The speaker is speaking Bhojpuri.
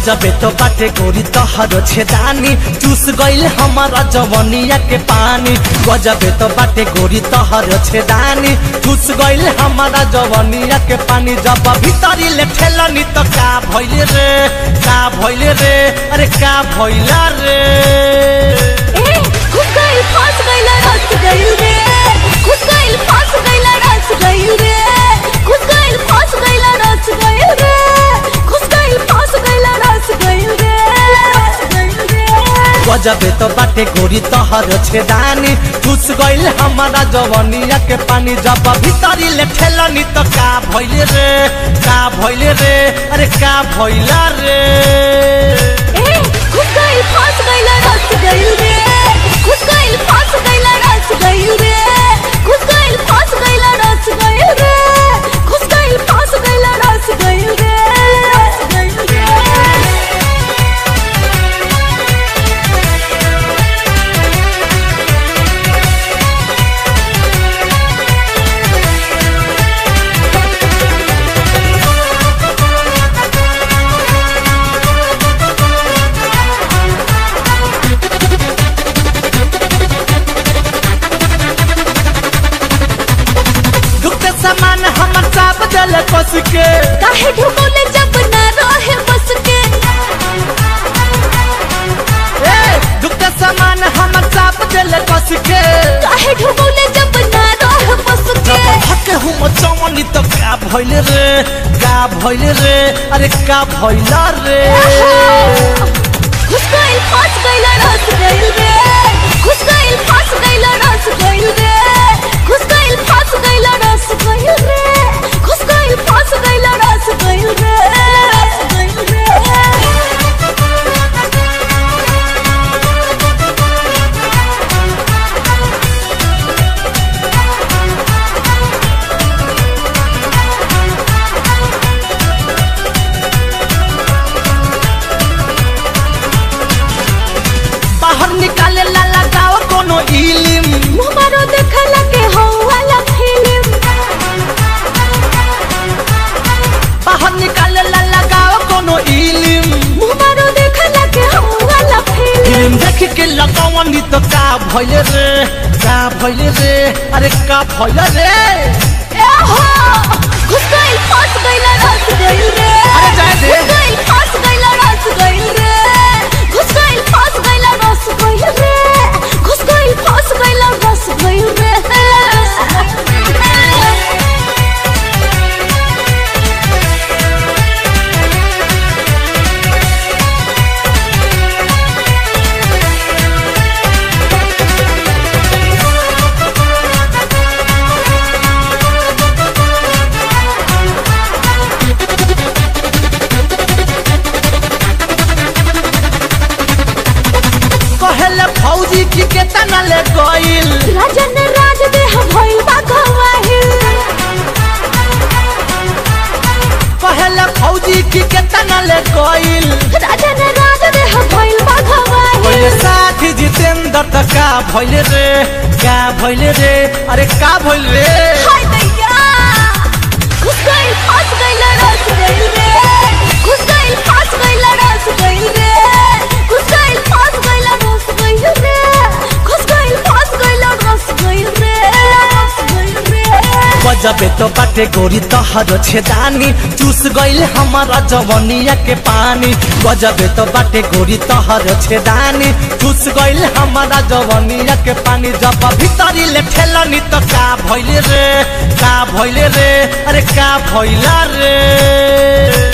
गजबे तो बाटे गोरी तोहर छेदानी चूस गईल हमारा जवनिया के पानी गजबे तो बाटे गोरी तोहर छेदानी चूस गईल हमारा जवनिया के पानी जब भीतरी ले ठेलनी तो का भइले रे का भइले रे अरे का भइला रे ए घुस गइल फंस गइल रस गइल रे घुस गइल फंस गइल रस गइल रे घुस गइल फंस गइल रस गइल रे घुस गइल फंस गइल रस गइल रे रस गइल रे गजबे तो बाटे गोरी तोहर छेदानी चूस गईल हमारा जवनिया के पानी जब भीतरी ले ठेलनी तो का भइले रे का भइले रे अरे का भइला रे ए घुस गइल फंस गइल रस गइल रे घुस गइल फंस गइल रस गइल रे घुस गइल फंस गइल रस गइल रे घुस गइल फंस गइल रस गइल रे रस गइल रे दुखते समान हमर चाप जल कस के काहे ढुकौले जब ना रहे बस के ए दुखते समान हमर चाप जल कस के काहे ढुकौले जब ना रहे बस के जब हके हम चवनी तो का भइले रे का भइले रे अरे का भइला रे घुस गइल फंस गइल रस गइल रे घुस गइल फंस गइल रस गइल रे घुस गइल फंस गइल रस गइल रे घुस गइल फंस गइल रस गइल रे रस गइल रे बाहर निकाले ला लगाओ कोनो इलिम हमारो देखला के हो वाला फिल्म बाहर निकाले ला लगाओ कोनो इलिम हमारो देखला के हो वाला फिल्म फिल्म देख के लगावनी तो का भइले रे का भइले रे अरे का भइले रे एहो घुस गइल फंस गइल रस गइल रे अरे जाए दे। घुस गइल फंस गइल रस गइल रे घुस गइल फंस गइल रस गइल रे घुस गइल फंस गइल रस गइल रे रस गइल रे कहेले फौजी की केतना ले गइल राजन राज देह भइल बा गवाहिल कहेले फौजी की केतना ले गइल राजन राज देह भइल बा पहिले गवाहिल साथी जितेंद्र त का भइले रे का भइले रे अरे का भइल रे हाय दैया घुस गइल फंस गइल रस गइल रे घुस गइल फंस गइल रस गइल रे घुस गइल फंस गइल रस गइल रे घुस गइल फंस गइल रस गइल रे रस गइल रे गजबे तो बाटे गोरी तहर छेदानी चूस गईल हमारा जवनिया के पानी गजबे तो बाटे गोरी तहर छेदानी चूस गईल हमारा जवनिया के पानी जब भीतरी ले ठेलनी तो का भइले रे का भइले रे अरे का भइला रे